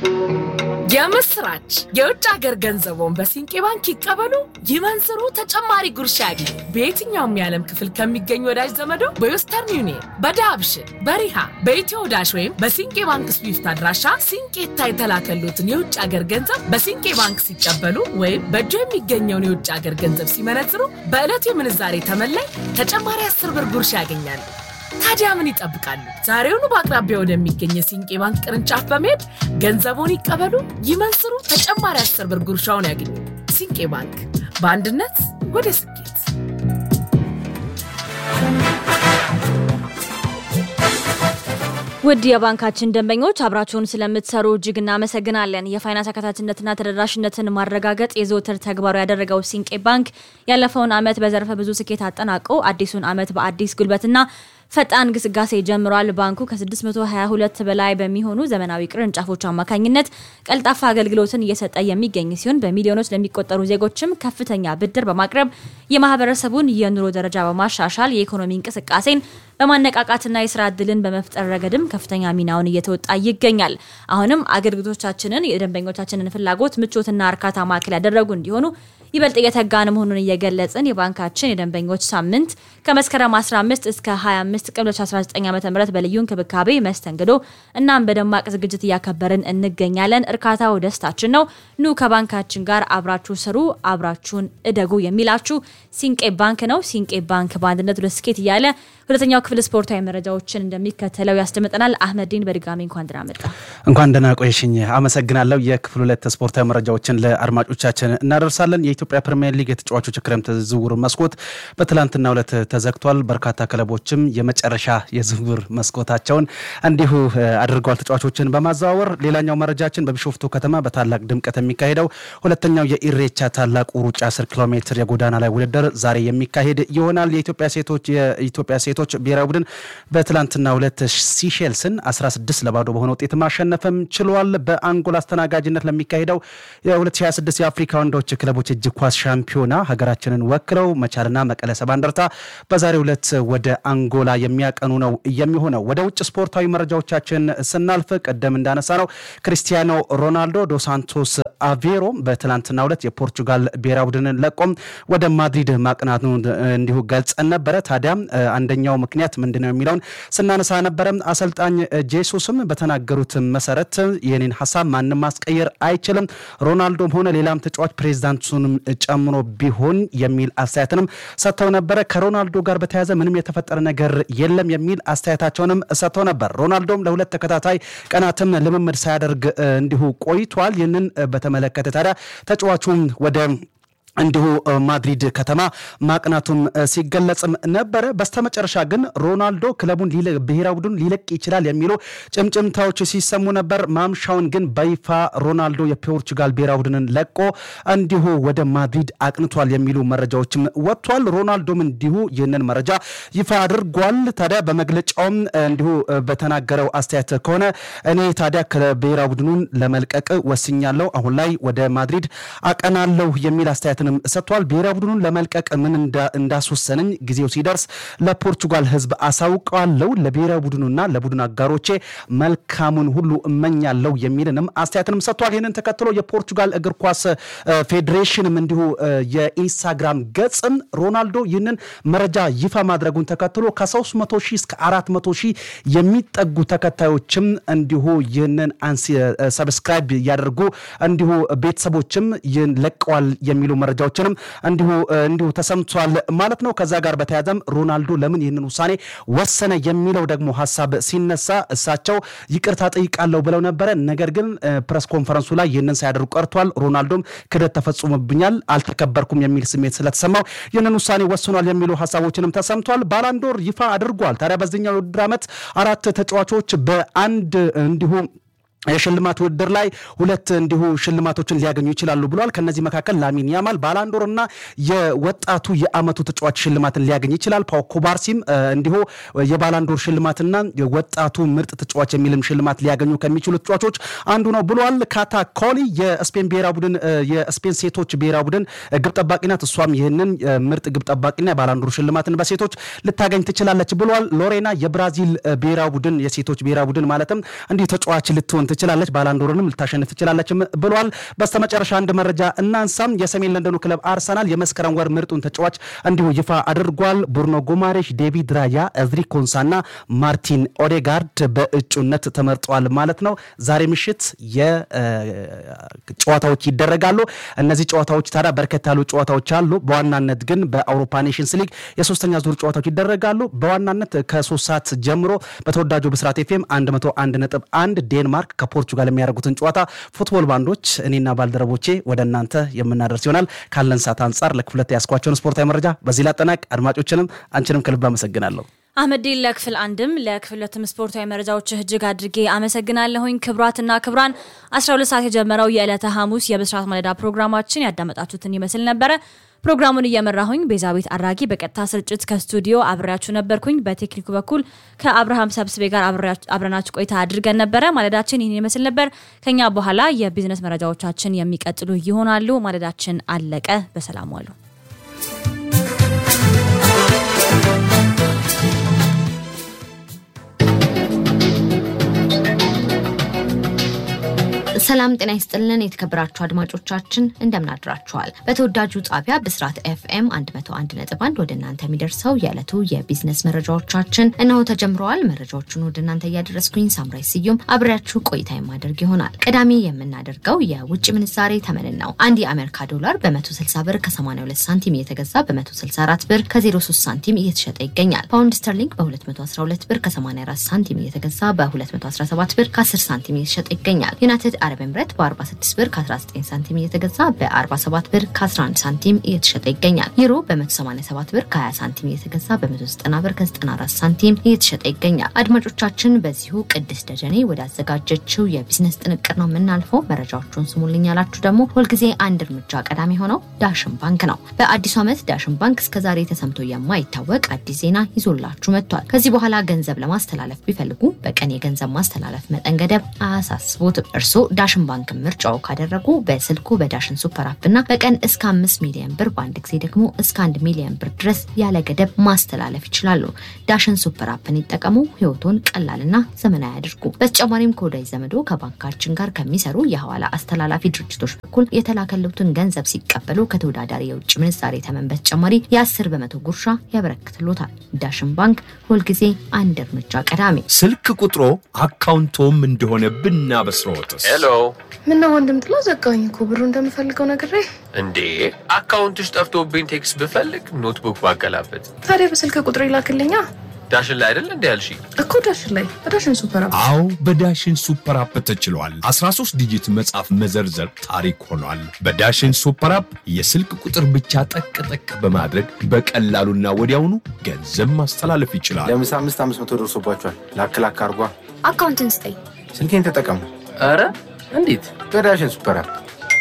የምስራች! የውጭ ሀገር ገንዘቦን በሲንቄ ባንክ ይቀበሉ፣ ይመንዝሩ፣ ተጨማሪ ጉርሻ ያግኙ። በየትኛውም የዓለም ክፍል ከሚገኙ ወዳጅ ዘመዶ በዌስተርን ዩኒየን፣ በዳብሽን፣ በሪሃ፣ በኢትዮ ዳሽ ወይም በሲንቄ ባንክ ስዊፍት አድራሻ ሲንቄታ የተላከሉትን የውጭ ሀገር ገንዘብ በሲንቄ ባንክ ሲቀበሉ ወይም በእጆ የሚገኘውን የውጭ ሀገር ገንዘብ ሲመነዝሩ በዕለቱ የምንዛሬ ተመላይ ተጨማሪ አስር ብር ጉርሻ ያገኛሉ። ታዲያ ምን ይጠብቃሉ? ዛሬውኑ በአቅራቢያ ወደሚገኝ የሲንቄ ባንክ ቅርንጫፍ በመሄድ ገንዘቡን ይቀበሉ፣ ይመንዝሩ፣ ተጨማሪ አስር ብር ጉርሻውን ያገኙ። ሲንቄ ባንክ በአንድነት ወደ ስኬት። ውድ የባንካችን ደንበኞች አብራችሁን ስለምትሰሩ እጅግ እናመሰግናለን። የፋይናንስ አካታችነትና ተደራሽነትን ማረጋገጥ የዘወትር ተግባሩ ያደረገው ሲንቄ ባንክ ያለፈውን ዓመት በዘርፈ ብዙ ስኬት አጠናቆ አዲሱን ዓመት በአዲስ ጉልበትና ፈጣን ግስጋሴ ጀምሯል። ባንኩ ከ622 በላይ በሚሆኑ ዘመናዊ ቅርንጫፎች አማካኝነት ቀልጣፋ አገልግሎትን እየሰጠ የሚገኝ ሲሆን በሚሊዮኖች ለሚቆጠሩ ዜጎችም ከፍተኛ ብድር በማቅረብ የማህበረሰቡን የኑሮ ደረጃ በማሻሻል የኢኮኖሚ እንቅስቃሴን በማነቃቃትና የስራ እድልን በመፍጠር ረገድም ከፍተኛ ሚናውን እየተወጣ ይገኛል። አሁንም አገልግሎቶቻችንን የደንበኞቻችንን ፍላጎት ምቾትና እርካታ ማዕከል ያደረጉ እንዲሆኑ ይበልጥ እየተጋን መሆኑን እየገለጽን የባንካችን የደንበኞች ሳምንት ከመስከረም 15 እስከ 25 ቀን 2019 ዓ ም በልዩ እንክብካቤ መስተንግዶ እናም በደማቅ ዝግጅት እያከበርን እንገኛለን። እርካታው ደስታችን ነው። ኑ ከባንካችን ጋር አብራችሁ ስሩ፣ አብራችሁን እደጉ የሚላችሁ ሲንቄ ባንክ ነው። ሲንቄ ባንክ በአንድነት ወደ ስኬት እያለ ሁለተኛው ክፍል ስፖርታዊ መረጃዎችን እንደሚከተለው ያስደምጠናል። አህመዲን በድጋሚ እንኳን ደህና መጣ። እንኳን ደህና ቆየሽኝ። አመሰግናለሁ። የክፍል ሁለት ስፖርታዊ መረጃዎችን ለአድማጮቻችን እናደርሳለን። የኢትዮጵያ ፕሪሚየር ሊግ የተጫዋቾች ክረምት ዝውውር መስኮት በትላንትናው ዕለት ተዘግቷል። በርካታ ክለቦችም የመጨረሻ የዝውውር መስኮታቸውን እንዲሁ አድርገዋል ተጫዋቾችን በማዘዋወር። ሌላኛው መረጃችን በቢሾፍቱ ከተማ በታላቅ ድምቀት የሚካሄደው ሁለተኛው የኢሬቻ ታላቁ ሩጫ 10 ኪሎ ሜትር የጎዳና ላይ ውድድር ዛሬ የሚካሄድ ይሆናል። የኢትዮጵያ ሴቶች የኢትዮጵያ ሴቶች ብሔራዊ ቡድን በትላንትናው ዕለት ሲሼልስን 16 ለባዶ በሆነ ውጤት ማሸነፍም ችሏል። በአንጎላ አስተናጋጅነት ለሚካሄደው የ2026 የአፍሪካ ወንዶች ክለቦች እጅ ኳስ ሻምፒዮና ሀገራችንን ወክለው መቻልና መቀለ ሰባ እንደርታ በዛሬው ዕለት ወደ አንጎላ የሚያቀኑ ነው የሚሆነው። ወደ ውጭ ስፖርታዊ መረጃዎቻችን ስናልፍ ቀደም እንዳነሳ ነው ክሪስቲያኖ ሮናልዶ ዶ ሳንቶስ አቬሮ በትላንትናው ዕለት የፖርቹጋል ብሔራዊ ቡድንን ለቆም ወደ ማድሪድ ማቅናቱ እንዲሁ ገልጸን ነበረ። ታዲያ አንደኛው ምክንያት ምንድን ነው የሚለውን ስናነሳ ነበረ። አሰልጣኝ ጄሱስም በተናገሩት መሰረት ይህንን ሀሳብ ማንም ማስቀየር አይችልም፣ ሮናልዶም ሆነ ሌላም ተጫዋች ፕሬዚዳንቱንም ጨምሮ ቢሆን የሚል አስተያየትንም ሰጥተው ነበረ። ከሮናልዶ ጋር በተያያዘ ምንም የተፈጠረ ነገር የለም የሚል አስተያየታቸውንም ሰጥተው ነበር። ሮናልዶም ለሁለት ተከታታይ ቀናትም ልምምድ ሳያደርግ እንዲሁ ቆይቷል። ይህንን በተመለከተ ታዲያ ተጫዋቹም ወደ እንዲሁ ማድሪድ ከተማ ማቅናቱም ሲገለጽም ነበረ። በስተመጨረሻ ግን ሮናልዶ ክለቡን ብሔራዊ ቡድን ሊለቅ ይችላል የሚሉ ጭምጭምታዎች ሲሰሙ ነበር። ማምሻውን ግን በይፋ ሮናልዶ የፖርቹጋል ብሔራዊ ቡድንን ለቆ እንዲሁ ወደ ማድሪድ አቅንቷል የሚሉ መረጃዎችም ወጥቷል። ሮናልዶም እንዲሁ ይህንን መረጃ ይፋ አድርጓል። ታዲያ በመግለጫውም እንዲሁ በተናገረው አስተያየት ከሆነ እኔ ታዲያ ከብሔራዊ ቡድኑን ለመልቀቅ ወስኛለሁ፣ አሁን ላይ ወደ ማድሪድ አቀናለሁ የሚል አስተያየት ንም ሰጥቷል። ብሔራዊ ቡድኑን ለመልቀቅ ምን እንዳስወሰነኝ ጊዜው ሲደርስ ለፖርቹጋል ሕዝብ አሳውቀዋለሁ። ለብሔራዊ ቡድኑና ለቡድን አጋሮቼ መልካሙን ሁሉ እመኛለሁ የሚልንም አስተያየትንም ሰጥቷል። ይህንን ተከትሎ የፖርቹጋል እግር ኳስ ፌዴሬሽንም እንዲሁ የኢንስታግራም ገጽም ሮናልዶ ይህንን መረጃ ይፋ ማድረጉን ተከትሎ ከ300 ሺህ እስከ 400 ሺህ የሚጠጉ ተከታዮችም እንዲሁ ይህንን ሰብስክራይብ እያደርጉ እንዲሁ ቤተሰቦችም ይህን ለቀዋል የሚሉ መረጃዎችንም እንዲሁ እንዲሁ ተሰምቷል ማለት ነው። ከዛ ጋር በተያያዘም ሮናልዶ ለምን ይህንን ውሳኔ ወሰነ የሚለው ደግሞ ሀሳብ ሲነሳ እሳቸው ይቅርታ ጠይቃለሁ ብለው ነበረ። ነገር ግን ፕሬስ ኮንፈረንሱ ላይ ይህንን ሳያደርጉ ቀርቷል። ሮናልዶም ክደት ተፈጽሞብኛል፣ አልተከበርኩም የሚል ስሜት ስለተሰማው ይህንን ውሳኔ ወስኗል የሚሉ ሀሳቦችንም ተሰምቷል። ባላንዶር ይፋ አድርጓል። ታዲያ በዚህኛው ውድድር ዓመት አራት ተጫዋቾች በአንድ እንዲሁ የሽልማት ውድድር ላይ ሁለት እንዲሁ ሽልማቶችን ሊያገኙ ይችላሉ ብሏል። ከነዚህ መካከል ላሚን ያማል ባላንዶር እና የወጣቱ የአመቱ ተጫዋች ሽልማትን ሊያገኝ ይችላል። ፓው ኩባርሲም እንዲሁ የባላንዶር ሽልማትና የወጣቱ ምርጥ ተጫዋች የሚልም ሽልማት ሊያገኙ ከሚችሉ ተጫዋቾች አንዱ ነው ብሏል። ካታ ኮሊ የስፔን ብሔራዊ ቡድን የስፔን ሴቶች ብሔራዊ ቡድን ግብ ጠባቂ ናት። እሷም ይህንን ምርጥ ግብ ጠባቂና የባላንዶር ሽልማትን በሴቶች ልታገኝ ትችላለች ብሏል። ሎሬና የብራዚል ብሔራዊ ቡድን የሴቶች ብሔራዊ ቡድን ማለትም እንዲሁ ተጫዋች ልትሆን ትችላለች፣ ባላንዶርንም ልታሸንፍ ትችላለች ብሏል። በስተመጨረሻ አንድ መረጃ እናንሳም። የሰሜን ለንደኑ ክለብ አርሰናል የመስከረም ወር ምርጡን ተጫዋች እንዲሁ ይፋ አድርጓል። ቡርኖ ጎማሬሽ፣ ዴቪድ ራያ፣ እዝሪ ኮንሳና ማርቲን ኦዴጋርድ በእጩነት ተመርጠዋል ማለት ነው። ዛሬ ምሽት የጨዋታዎች ይደረጋሉ። እነዚህ ጨዋታዎች ታዲያ በርከት ያሉ ጨዋታዎች አሉ። በዋናነት ግን በአውሮፓ ኔሽንስ ሊግ የሶስተኛ ዙር ጨዋታዎች ይደረጋሉ። በዋናነት ከሶስት ሰዓት ጀምሮ በተወዳጁ ብስራት ኤፍኤም 101 ነጥብ አንድ ዴንማርክ ከፖርቹጋል የሚያደርጉትን ጨዋታ ፉትቦል ባንዶች እኔና ባልደረቦቼ ወደ እናንተ የምናደርስ ይሆናል። ካለን ሰዓት አንጻር ለክፍለት ያስኳቸውን ስፖርታዊ መረጃ በዚህ ላጠናቅ። አድማጮችንም አንቺንም ከልብ አመሰግናለሁ። አህመዲን ለክፍል አንድም ለክፍል ሁለትም ስፖርታዊ መረጃዎች እጅግ አድርጌ አመሰግናለሁኝ። ክብራትና ክብራን 12 ሰዓት የጀመረው የዕለተ ሐሙስ የብስራት ማለዳ ፕሮግራማችን ያዳመጣችሁትን ይመስል ነበረ። ፕሮግራሙን እየመራሁኝ ቤዛቤት አድራጊ በቀጥታ ስርጭት ከስቱዲዮ አብሬያችሁ ነበርኩኝ። በቴክኒኩ በኩል ከአብርሃም ሰብስቤ ጋር አብረናችሁ ቆይታ አድርገን ነበረ። ማለዳችን ይህን ይመስል ነበር። ከኛ በኋላ የቢዝነስ መረጃዎቻችን የሚቀጥሉ ይሆናሉ። ማለዳችን አለቀ። በሰላም ዋሉ። ሰላም ጤና ይስጥልን የተከበራችሁ አድማጮቻችን እንደምን አድራችኋል። በተወዳጁ ጣቢያ ብስራት ኤፍኤም 101.1 ወደ እናንተ የሚደርሰው የዕለቱ የቢዝነስ መረጃዎቻችን እነሆ ተጀምረዋል። መረጃዎቹን ወደ እናንተ እያደረስኩኝ ሳምራይ ስዩም አብሬያችሁ ቆይታ የማደርግ ይሆናል። ቀዳሚ የምናደርገው የውጭ ምንዛሬ ተመንን ነው። አንድ የአሜሪካ ዶላር በ160 ብር ከ82 ሳንቲም እየተገዛ በ164 ብር ከ03 ሳንቲም እየተሸጠ ይገኛል። ፓውንድ ስተርሊንግ በ212 ብር ከ84 ሳንቲም እየተገዛ በ217 ብር ከ10 ሳንቲም እየተሸጠ ይገኛል። ዩናይትድ አረብ ኤምሬት በ46 ብር ከ19 ሳንቲም እየተገዛ በ47 ብር ከ11 ሳንቲም እየተሸጠ ይገኛል። ዩሮ በ187 ብር ከ20 ሳንቲም እየተገዛ በ190 ብር ከ94 ሳንቲም እየተሸጠ ይገኛል። አድማጮቻችን በዚሁ ቅድስት ደጀኔ ወዳዘጋጀችው የቢዝነስ ጥንቅር ነው የምናልፈው። መረጃዎቹን ስሙልኝ ያላችሁ ደግሞ ሁልጊዜ አንድ እርምጃ ቀዳሚ ሆነው ዳሽን ባንክ ነው። በአዲሱ ዓመት ዳሽን ባንክ እስከዛሬ ተሰምቶ የማይታወቅ አዲስ ዜና ይዞላችሁ መጥቷል። ከዚህ በኋላ ገንዘብ ለማስተላለፍ ቢፈልጉ በቀን የገንዘብ ማስተላለፍ መጠን ገደብ አያሳስቦትም። እርስዎ ዳሽን ባንክ ምርጫው ካደረጉ በስልኩ በዳሽን ሱፐር አፕ እና በቀን እስከ አምስት ሚሊዮን ብር በአንድ ጊዜ ደግሞ እስከ አንድ ሚሊዮን ብር ድረስ ያለ ገደብ ማስተላለፍ ይችላሉ። ዳሽን ሱፐር አፕን ይጠቀሙ። ህይወቶን ቀላልና ዘመናዊ ያድርጉ። በተጨማሪም ከወዳጅ ዘመዶ ከባንካችን ጋር ከሚሰሩ የሐዋላ አስተላላፊ ድርጅቶች በኩል የተላከሉትን ገንዘብ ሲቀበሉ ከተወዳዳሪ የውጭ ምንዛሬ ተመን በተጨማሪ የአስር በመቶ ጉርሻ ያበረክትሎታል። ዳሽን ባንክ ሁልጊዜ አንድ እርምጃ ቀዳሚ። ስልክ ቁጥሮ አካውንቶም እንደሆነ ብናበስረዎትስ? ሄሎ ምነው ወንድም ጥላ ዘጋኝ እኮ ብሩ እንደምፈልገው ነግሬ። እንዴ አካውንትሽ ጠፍቶብኝ ቴክስት ብፈልግ ኖትቡክ ባገላበት ታዲያ በስልክ ቁጥር ይላክልኛ ዳሽን ላይ አይደል እንዲ ያልሽ እኮ ዳሽን ላይ በዳሽን ሱፐር አፕ አዎ በዳሽን ሱፐር አፕ ተችሏል። 13 ዲጂት መጻፍ መዘርዘር ታሪክ ሆኗል። በዳሽን ሱፐር አፕ የስልክ ቁጥር ብቻ ጠቅ ጠቅ በማድረግ በቀላሉና ወዲያውኑ ገንዘብ ማስተላለፍ ይችላል። ለምሳ አምስት አምስት መቶ ደርሶባቸዋል። ላክ ላክ አርጓ። አካውንትን ስጠኝ። ስልኬን ተጠቀሙ ኧረ እንዴት በዳሽን ሱፐር አፕ።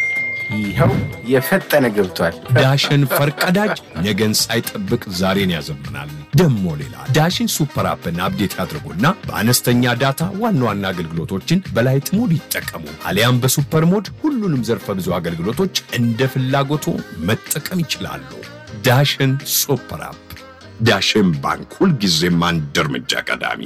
ይኸው የፈጠነ ገብቷል። ዳሽን ፈርቀዳጅ ነገን ሳይጠብቅ ዛሬን ያዘምናል። ደሞ ሌላ ዳሽን ሱፐር አፕን አፕዴት ያድርጉና በአነስተኛ ዳታ ዋና ዋና አገልግሎቶችን በላይት ሞድ ይጠቀሙ። አሊያም በሱፐር ሞድ ሁሉንም ዘርፈ ብዙ አገልግሎቶች እንደ ፍላጎቱ መጠቀም ይችላሉ። ዳሽን ሱፐር አፕ። ዳሽን ባንክ ሁልጊዜም አንድ እርምጃ ቀዳሚ።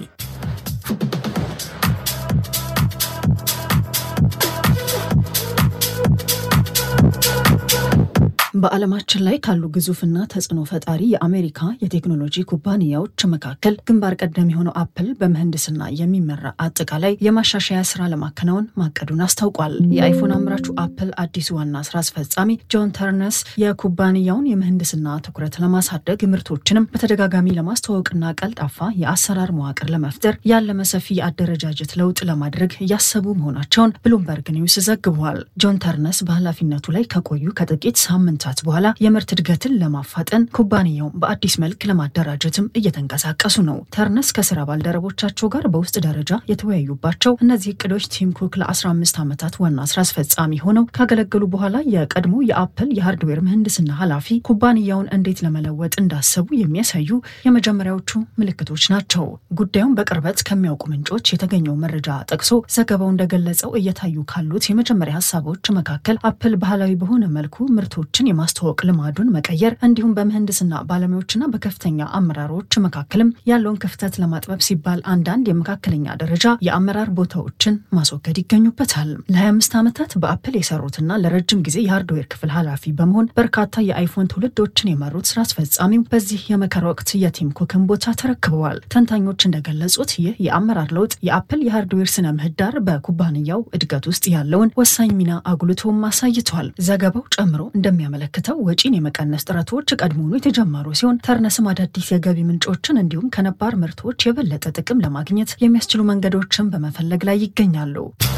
በዓለማችን ላይ ካሉ ግዙፍና ተጽዕኖ ፈጣሪ የአሜሪካ የቴክኖሎጂ ኩባንያዎች መካከል ግንባር ቀደም የሆነው አፕል በምህንድስና የሚመራ አጠቃላይ የማሻሻያ ስራ ለማከናወን ማቀዱን አስታውቋል። የአይፎን አምራቹ አፕል አዲሱ ዋና ስራ አስፈጻሚ ጆን ተርነስ የኩባንያውን የምህንድስና ትኩረት ለማሳደግ ምርቶችንም በተደጋጋሚ ለማስተዋወቅና ቀልጣፋ የአሰራር መዋቅር ለመፍጠር ያለመ ሰፊ የአደረጃጀት ለውጥ ለማድረግ እያሰቡ መሆናቸውን ብሉምበርግ ኒውስ ዘግቧል። ጆን ተርነስ በኃላፊነቱ ላይ ከቆዩ ከጥቂት ሳምንታት በኋላ የምርት እድገትን ለማፋጠን ኩባንያውን በአዲስ መልክ ለማደራጀትም እየተንቀሳቀሱ ነው። ተርነስ ከስራ ባልደረቦቻቸው ጋር በውስጥ ደረጃ የተወያዩባቸው እነዚህ እቅዶች ቲም ኩክ ለ15 ዓመታት ዋና ስራ አስፈጻሚ ሆነው ካገለገሉ በኋላ የቀድሞ የአፕል የሃርድዌር ምህንድስና ኃላፊ ኩባንያውን እንዴት ለመለወጥ እንዳሰቡ የሚያሳዩ የመጀመሪያዎቹ ምልክቶች ናቸው። ጉዳዩን በቅርበት ከሚያውቁ ምንጮች የተገኘው መረጃ ጠቅሶ ዘገባው እንደገለጸው እየታዩ ካሉት የመጀመሪያ ሀሳቦች መካከል አፕል ባህላዊ በሆነ መልኩ ምርቶችን የማ የማስተዋወቅ ልማዱን መቀየር እንዲሁም በምህንድስና ባለሙያዎችና በከፍተኛ አመራሮች መካከልም ያለውን ክፍተት ለማጥበብ ሲባል አንዳንድ የመካከለኛ ደረጃ የአመራር ቦታዎችን ማስወገድ ይገኙበታል። ለ25 ዓመታት በአፕል የሰሩትና ለረጅም ጊዜ የሃርድዌር ክፍል ኃላፊ በመሆን በርካታ የአይፎን ትውልዶችን የመሩት ስራ አስፈጻሚው በዚህ የመከራ ወቅት የቲም ኩክን ቦታ ተረክበዋል። ተንታኞች እንደገለጹት ይህ የአመራር ለውጥ የአፕል የሃርድዌር ስነ ምህዳር በኩባንያው እድገት ውስጥ ያለውን ወሳኝ ሚና አጉልቶም አሳይቷል። ዘገባው ጨምሮ እንደሚያመለክተው ወጪን የመቀነስ ጥረቶች ቀድሞውኑ የተጀመሩ ሲሆን ተርነስም አዳዲስ የገቢ ምንጮችን እንዲሁም ከነባር ምርቶች የበለጠ ጥቅም ለማግኘት የሚያስችሉ መንገዶችን በመፈለግ ላይ ይገኛሉ።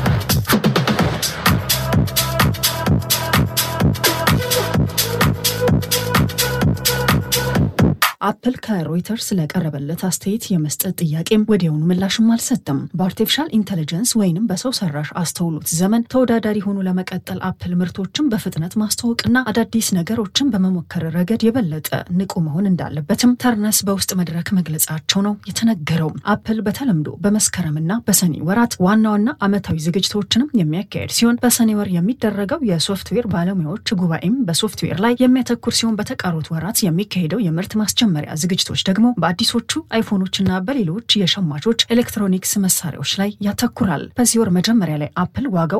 አፕል ከሮይተርስ ለቀረበለት አስተያየት የመስጠት ጥያቄም ወዲያውኑ ምላሽም አልሰጠም። በአርቲፊሻል ኢንቴሊጀንስ ወይንም በሰው ሰራሽ አስተውሎት ዘመን ተወዳዳሪ ሆኖ ለመቀጠል አፕል ምርቶችን በፍጥነት ማስተዋወቅና አዳዲስ ነገሮችን በመሞከር ረገድ የበለጠ ንቁ መሆን እንዳለበትም ተርነስ በውስጥ መድረክ መግለጻቸው ነው የተነገረው። አፕል በተለምዶ በመስከረምና በሰኔ ወራት ዋና ዋና ዓመታዊ ዝግጅቶችንም የሚያካሄድ ሲሆን በሰኔ ወር የሚደረገው የሶፍትዌር ባለሙያዎች ጉባኤም በሶፍትዌር ላይ የሚያተኩር ሲሆን በተቀሩት ወራት የሚካሄደው የምርት ማስጀመሪያ ዝግጅቶች ደግሞ በአዲሶቹ አይፎኖችና በሌሎች የሸማቾች ኤሌክትሮኒክስ መሳሪያዎች ላይ ያተኩራል። በዚህ ወር መጀመሪያ ላይ አፕል ዋጋው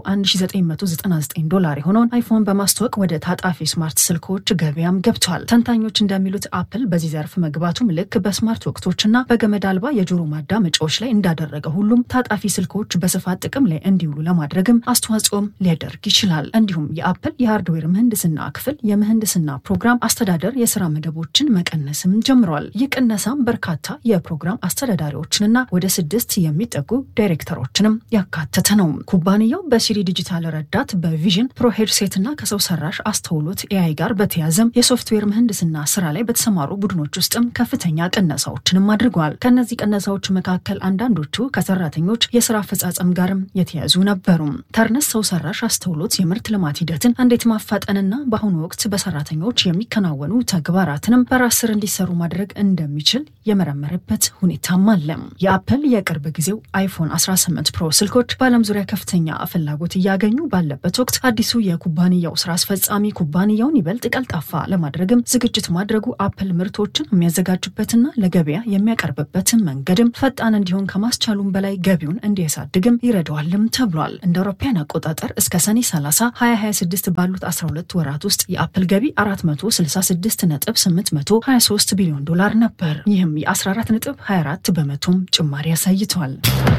1999 ዶላር የሆነውን አይፎን በማስተዋወቅ ወደ ታጣፊ ስማርት ስልኮች ገበያም ገብቷል። ተንታኞች እንደሚሉት አፕል በዚህ ዘርፍ መግባቱም ልክ በስማርት ወቅቶችና በገመድ አልባ የጆሮ ማዳመጫዎች ላይ እንዳደረገ ሁሉም ታጣፊ ስልኮች በስፋት ጥቅም ላይ እንዲውሉ ለማድረግም አስተዋጽኦም ሊያደርግ ይችላል። እንዲሁም የአፕል የሃርድዌር ምህንድስና ክፍል የምህንድስና ፕሮግራም አስተዳደር የስራ መደቦችን መቀነስም ጀምሯል። ይህ ቅነሳም በርካታ የፕሮግራም አስተዳዳሪዎችንና ወደ ስድስት የሚጠጉ ዳይሬክተሮችንም ያካተተ ነው። ኩባንያው በሲሪ ዲጂታል ረዳት በቪዥን ፕሮ ሄድሴትና ከሰው ሰራሽ አስተውሎት ኤአይ ጋር በተያዘም የሶፍትዌር ምህንድስና ስራ ላይ በተሰማሩ ቡድኖች ውስጥም ከፍተኛ ቅነሳዎችንም አድርጓል። ከእነዚህ ቅነሳዎች መካከል አንዳንዶቹ ከሰራተኞች የስራ አፈጻጸም ጋርም የተያዙ ነበሩ። ተርነስ ሰው ሰራሽ አስተውሎት የምርት ልማት ሂደትን እንዴት ማፋጠንና በአሁኑ ወቅት በሰራተኞች የሚከናወኑ ተግባራትንም በራስ ስር እንዲሰሩ ማድረግ እንደሚችል የመረመረበት ሁኔታም አለ። የአፕል የቅርብ ጊዜው አይፎን 18 ፕሮ ስልኮች በዓለም ዙሪያ ከፍተኛ ፍላጎት እያገኙ ባለበት ወቅት አዲሱ የኩባንያው ስራ አስፈጻሚ ኩባንያውን ይበልጥ ቀልጣፋ ለማድረግም ዝግጅት ማድረጉ አፕል ምርቶችን የሚያዘጋጅበትና ለገበያ የሚያቀርብበትን መንገድም ፈጣን እንዲሆን ከማስቻሉም በላይ ገቢውን እንዲያሳድግም ይረዳዋልም ተብሏል። እንደ አውሮፓውያን አቆጣጠር እስከ ሰኔ 30 2026 ባሉት 12 ወራት ውስጥ የአፕል ገቢ 466.823 ቢሊዮን ዶላር ነበር። ይህም የ14.24 በመቶም ጭማሪ አሳይቷል።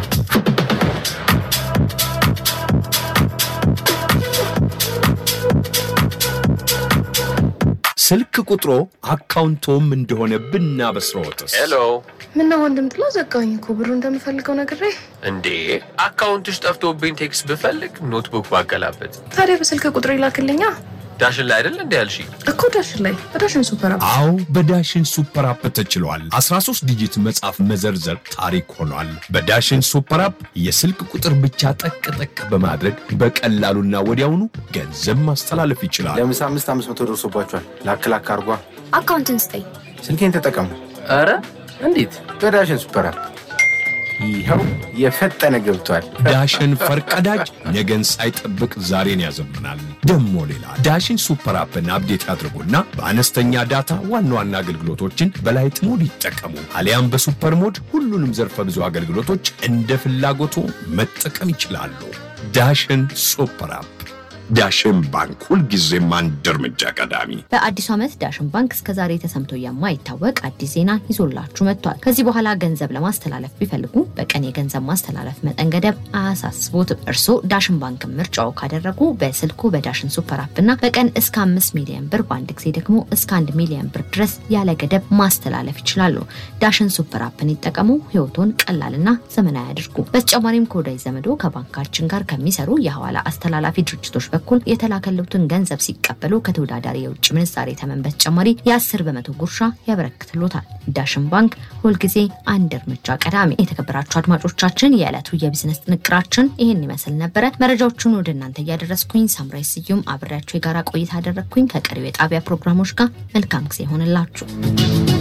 ስልክ ቁጥሮ አካውንቶም እንደሆነ ብናበስረዎትስ? ሄሎ ምነው ወንድም ጥላ ዘጋኝ እኮ ብሩ እንደምፈልገው ነግሬ። እንዴ አካውንትሽ ጠፍቶብኝ ቴክስት ብፈልግ ኖትቡክ ባገላበት ታዲያ በስልክ ቁጥር ይላክልኛ ዳሽን ላይ አይደል እንዲ ያልሽ እኮ ዳሽን ላይ በዳሽን ሱፐር አፕ አዎ በዳሽን ሱፐር አፕ ተችሏል። 13 ዲጂት መጻፍ መዘርዘር ታሪክ ሆኗል። በዳሽን ሱፐር አፕ የስልክ ቁጥር ብቻ ጠቅ ጠቅ በማድረግ በቀላሉና ወዲያውኑ ገንዘብ ማስተላለፍ ይችላል። ለምሳ አምስት አምስት መቶ ደርሶባቸዋል። ላክ ላክ አርጓ። አካውንትን ስጠኝ። ስልኬን ተጠቀሙ ኧረ እንዴት በዳሽን ሱፐር አፕ። ይኸው የፈጠነ ገብቷል። ዳሽን ፈርቀዳጅ ነገን ሳይጠብቅ ዛሬን ያዘምናል። ደሞ ሌላ ዳሽን ሱፐር አፕን አፕዴት ያድርጉና በአነስተኛ ዳታ ዋና ዋና አገልግሎቶችን በላይት ሞድ ይጠቀሙ። አሊያም በሱፐር ሞድ ሁሉንም ዘርፈ ብዙ አገልግሎቶች እንደ ፍላጎቱ መጠቀም ይችላሉ። ዳሽን ሱፐር አፕ። ዳሽን ባንክ ሁልጊዜም አንድ እርምጃ ቀዳሚ። በአዲሱ ዓመት ዳሽን ባንክ እስከዛሬ ተሰምቶ የማይታወቅ አዲስ ዜና ይዞላችሁ መጥቷል። ከዚህ በኋላ ገንዘብ ለማስተላለፍ ቢፈልጉ በቀን የገንዘብ ማስተላለፍ መጠን ገደብ አያሳስቦትም። እርስዎ ዳሽን ባንክን ምርጫው ካደረጉ በስልኩ በዳሽን ሱፐር አፕ እና በቀን እስከ አምስት ሚሊዮን ብር በአንድ ጊዜ ደግሞ እስከ አንድ ሚሊዮን ብር ድረስ ያለ ገደብ ማስተላለፍ ይችላሉ። ዳሽን ሱፐር አፕን ይጠቀሙ። ህይወቶን ቀላልና ዘመናዊ ያድርጉ። በተጨማሪም ከወዳጅ ዘመዶ ከባንካችን ጋር ከሚሰሩ የሐዋላ አስተላላፊ ድርጅቶች በኩል የተላከሉትን ገንዘብ ሲቀበሉ ከተወዳዳሪ የውጭ ምንዛሬ ተመን በተጨማሪ የአስር በመቶ ጉርሻ ያበረክትሎታል። ዳሽን ባንክ ሁልጊዜ አንድ እርምጃ ቀዳሚ። የተከበራችሁ አድማጮቻችን የዕለቱ የቢዝነስ ጥንቅራችን ይህን ይመስል ነበረ። መረጃዎቹን ወደ እናንተ እያደረስኩኝ ሳምራይ ስዩም አብሬያችሁ የጋራ ቆይታ አደረግኩኝ። ከቀሪው የጣቢያ ፕሮግራሞች ጋር መልካም ጊዜ ይሆንላችሁ።